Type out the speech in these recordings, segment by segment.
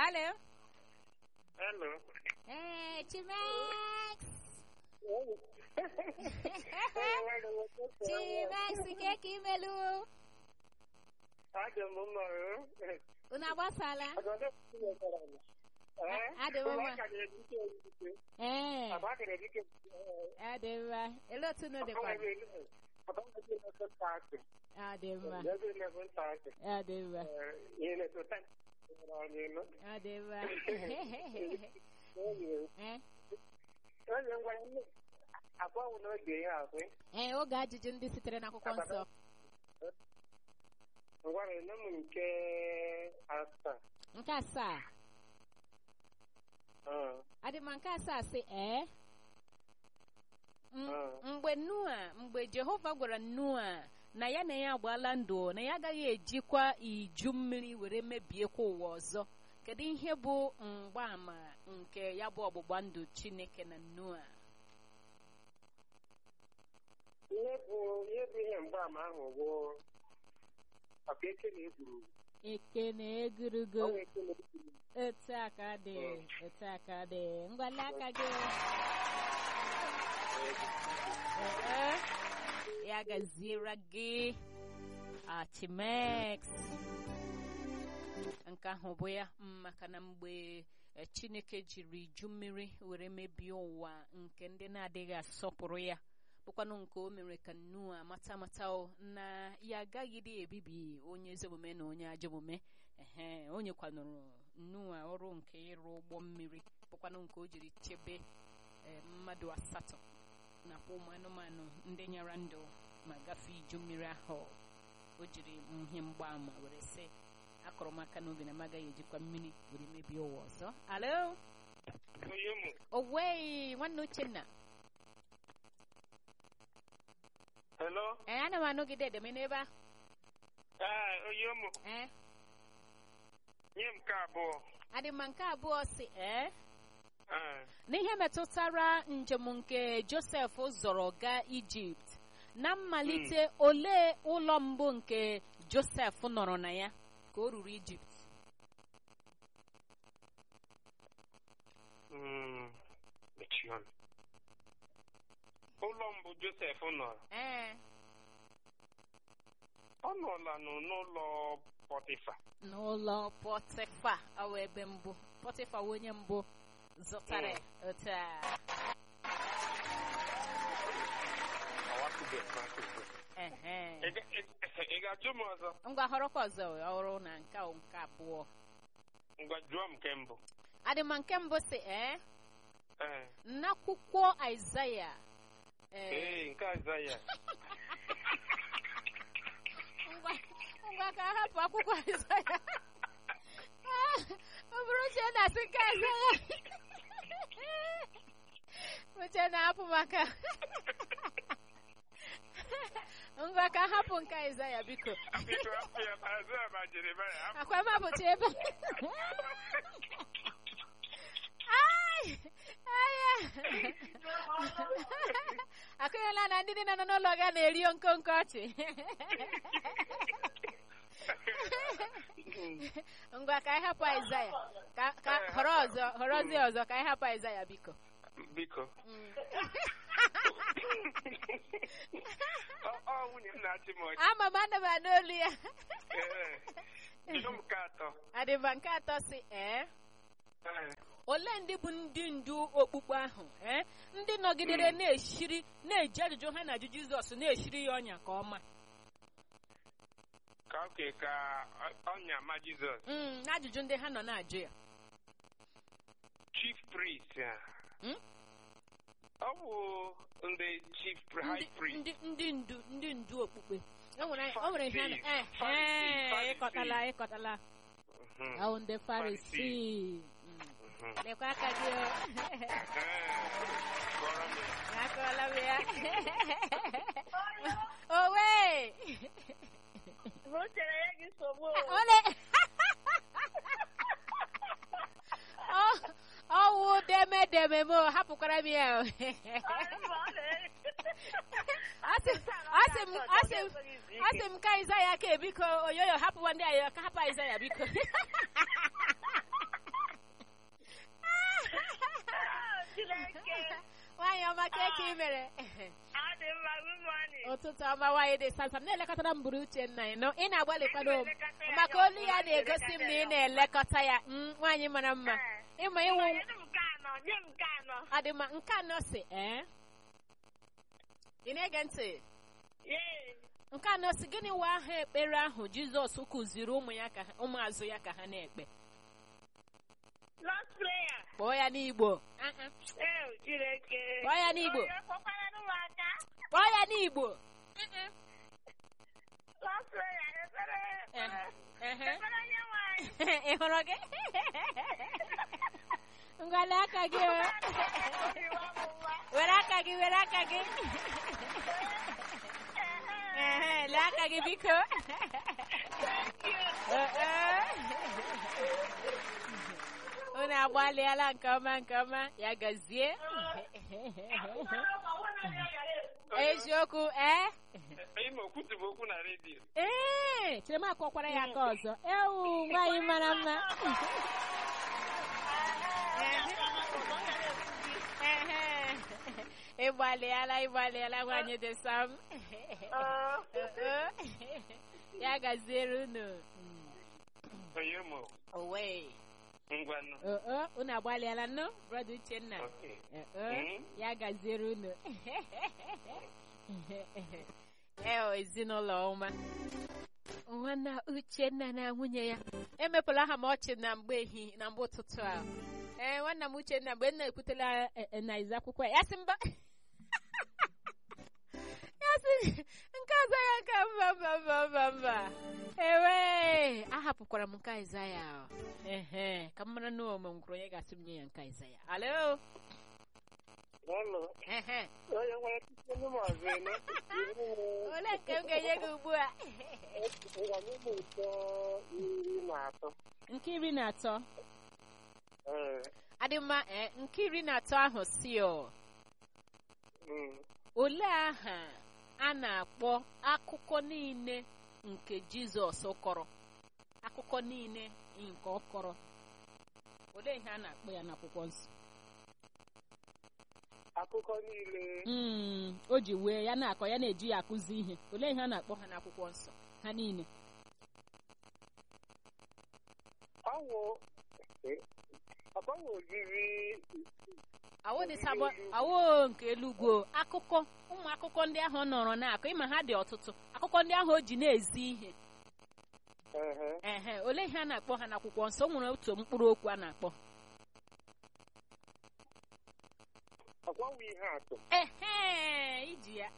Hello. Hello. Hey, Chimax. Chimax, nke ka imelu? Adị m mma o. Unu agbasala? Ọgọdọ tinyetara m. Eh? Adị m mma. Ụmụaka na-ebute ebute. Ee, Abaka na-ebute ọ dị mma. Ele otu unu dịkwa? Abaka na-ebute nta akị. Ọ dị mma. Ebe na-ebu nta akị. Ọ dị mma. Ihe na-etota anyị elu. Ọ dị mma. Eh? Onye ngwara nne agbanwe n'oge ihe akwe. Ee, oge ajụjụ ndị sitere n'akwụkwọ nsọ. Ngwara nne m nke asaa. Nke asaa. Ah, Adị mma nke asaa sị ee. M- Ah. Mgbe Noa, mgbe Jehova gwara Noa na ya na ya agbaala ndụ na ya agaghị ejikwa iju mmiri were mebiekwa ụwa ọzọ. Kedu ihe bụ mgbaàmà nke ya bụ ọgbụgba ndụ Chineke na Noa? Ihe bụ ihe bụ ihe mgbaama ahụ bụ maka eke na egburu. Eke na egurugo. Ọ bụ eke na egburu. Etu aka dị, etu aka dị. Ngwale aka gị. Ee, ya gaziere gị. Achimex. Nke ahụ bụ ya mm, maka na mgbe eh, Chineke jiri iju mmiri were mebie ụwa nke ndị na-adịghị asọpụrụ ya bụkwanụ nke o mere ka Noa mata mata o na ya agaghịdị ebibi onye ezi omume na onye ajọ omume ehe o nyekwanụrụ Noa ọrụ nke ịrụ ụgbọ mmiri bụkwanụ nke o jiri chebe eh, mmadụ asatọ nakwa ụmụ anụmanụ ndị nyara ndụ ma gafee iju mmiri ahụ o jiri ihe mgbaama were sị akọrọ m aka n'obi na m agaghị ejikwa mmiri were mebie ụwa ọzọ alo Onye mụ. owei nwanne uchenna Hello? ee ana m anụgide edeme n'ebe a Ee, onye mụ. ee Nye m nke abụọ. adị mma nke abụọ si ee Ee. n'ihe metụtara njem nke josef zọrọ gaa ijipt na mmalite olee ụlọ mbụ nke josef nọrọ na ya ka o ruru ijipt Mm, mechie ọnụ. Ụlọ mbụ Josef nọ. ee Ọ nọla nụ n'ụlọ Pọtịfa. n'ụlọ pọtịfa awụ ebe mbụ pọtịfa wụ onye mbụ zụtara ya otu a Ọwatụbeghị n'akụkụ. ehe Ị ga- ị- ị ga-ajụ m ọzọ? ngwa họrọkwa ọzọ ọrụ na nke a wụ nke abụọ Ngwa jụọ m nke mbụ. adịma nke mbụ si ee Ee. n'akwụkwọ aịzaya ee Ee, nke Aịzaya. ngwa ngwa ka a hapụ akwụkwọ aịzaya ọ bụrụ uche na-asị nke aịzaya uche na-apụ maka ngwa ka a hapụ nke aịzaya biko Biko, hapụ ya, ma Aịzaya ma Jeremaya, hapụ. akwa mapụta ebe Ai! Aya! akụnyela na ndị niile nọ n'ụlọ ga na-eri nkonko ọchị ngwa ka anyị hapụ aịzaya ka ka họrọ ọzọ họrọzie ọzọ ka anyị hapụ aịzaya biko Biko. Mm. Ọ- Ọ nwunye m na-achị m ọchị. ama m ana m anụ olu ya Ee. Jụọ m nke atọ. adịba nke atọ si ee Ee. ole ndị bụ ndị ndu okpukpe ahụ ee ndị nọgidere na-eshiri na-eji ajụjụ ha na-ajụ jizọs na-eshiri ya ọnya ka ọma Ka oke ka ọ- ọnya ma Jizọs. Mm, ajụjụ ndị ha nọ na-ajụ ya Chief priest ya. Hmm? Ọ bụ ndị chief pri- high ndị priest. ndị ndị ndu ndị ndu okpukpe o nwere o nwere ihe a na- Farisee, eh, Farisee, eh, Farisee. ịkọtala ịkọtala Mhm. ahụ ndị farisi Mm. Mhm. lekwa aka gị o. Ee. Kọrọ m ya. akọọla m ya owe O chere ya gị nsogbu o. ole Ọ- ọwụ deme deme m o, hapụkwara m ya o. asị asị m asị m asị m ka Aịzaya ka biko oyoyo hapụwa ndị anyị ka hapụ Aịzaya biko ụtụtụ ọma nwaanyị dị sasam na-elekọtara m buru uche nna ị nọ ị na-agbalịkwado m maka olu ya na-egosi m na ị na-elekọta ya Mm, nwaanyị mara mma ịma ịwụ Nye m nke anọ, nye m nke anọ. adịma nke anọ si ee ị na-ege ntị Yee. nke anọ si gịnị wa aha ekpere ahụ jizọs kụziri ụmụ ya ka ha- ụmụazụ ya ka ha na-ekpe Last prayer. kpọọ ya n'igbo Ah, ah. Eh, Chineke. Kpọọ ya n'Igbo. Onye kpọkwara n'ụmụaka. kpọọ ya n'igbo Mm-mm. Last prayer. Ekpere, ekpere. Ehe. Ekpere onye nwanyị. ị hụrụ gị ngwale aka gị o. were aka gị were aka gị Ehe, lee aka gị biko Eh, eh. unu agbalịala nke ọma nke ọma ya gazie eziokwu ee Ime okwutu bụ okwu na redio. ee chere m akọkwara ya aka ọzọ ewu nwaanyị mara mma Ehe. ịgbalịala ịgbalịala nwaanyị dị sam ya gaziere unu Onye mụ owe ngwanụ. unu agbalịala nnụ brọda uchenna Okay. Eh, Mm. ya gaziere unu ee ezinụlọ ọma nwanna uchenna na nwunye ya emepụla ha ma ọchị na mgbe ehihie na mgbe ụtụtụ a ee nwanna m uchenna mgbe m na-ekwutela eh, eh, na izu akwụkwọ ya ya sị mba ya sị nke ọzọ ya nke mba mba mba mba mba ewe ahapụkwara m nke Aịzaya ehe ka m mara na ome ngwụrụ onye ga-asị m nye ya nke Aịzaya alo Hello. ehe Onye nwere tupu ndị ọzọ eme. ole nke m ga-enye gị ugbu a Ngwanụ m ụtọ iri na atọ. nke iri na atọ Ee. adị mma ee nke iri na atọ ahụ si ọ Mm. olee aha a na-akpọ akụkọ niile nke Jizọs kọrọ akụkọ niile nke ọ kọrọ olee ihe a na-akpọ ya n'akwụkwọ nsọ Akụkọ niile. Mm, o ji wee ya na-akọ ya na-eji ya akụzi ihe olee ihe a na-akpọ ha n'akwụkwọ nsọ ha niile Ọwụ. Ọgbanwe ozizi awo dị sabọ awo nke elugwo akụkọ ụmụ akụkọ ndị ahụ ọ nọrọ na-akọ ịma ha dị ọtụtụ akụkọ ndị ahụ o ji na-ezi ihe ehe ehe olee ihe a na-akpọ ha n'akwụkwọ nsọ o nwere otu mkpụrụ okwu a na-akpọ ọgbanwe ihe atụ ehe iji ya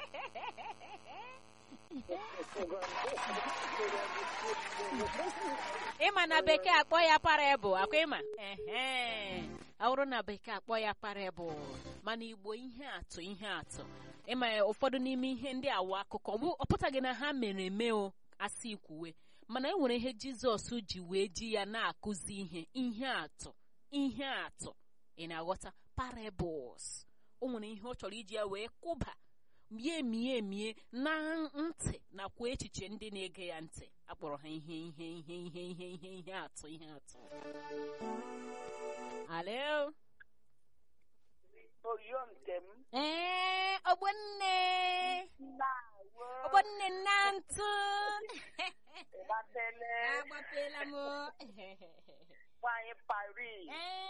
ịma na bekee akpọ ya parable akwa ịma ehe awụrụ na bekee akpọ ya parable mana igbo ihe atụ ihe atụ ịma ya, ụfọdụ n'ime ihe ndị awụ akụkọ ọ bụ- ọ pụtaghị na ha mere eme o asị ikwuwe mana e nwere ihe jizọs ji wee ji ya na-akụzi ihe ihe atụ ihe atụ ị na-aghọta parables o nwere ihe ọ chọrọ iji ya wee kụba mie mie mie na ntị nakwa echiche ndị na-ege ya ntị akpọrọ ha ihe ihe ihe ihe ihe ihe ihe atụ ihe atụ alo oyo nke m ee ogbonne na-awo ogbonne nna ntụ gbatele agbapela m nwanyị Paris ee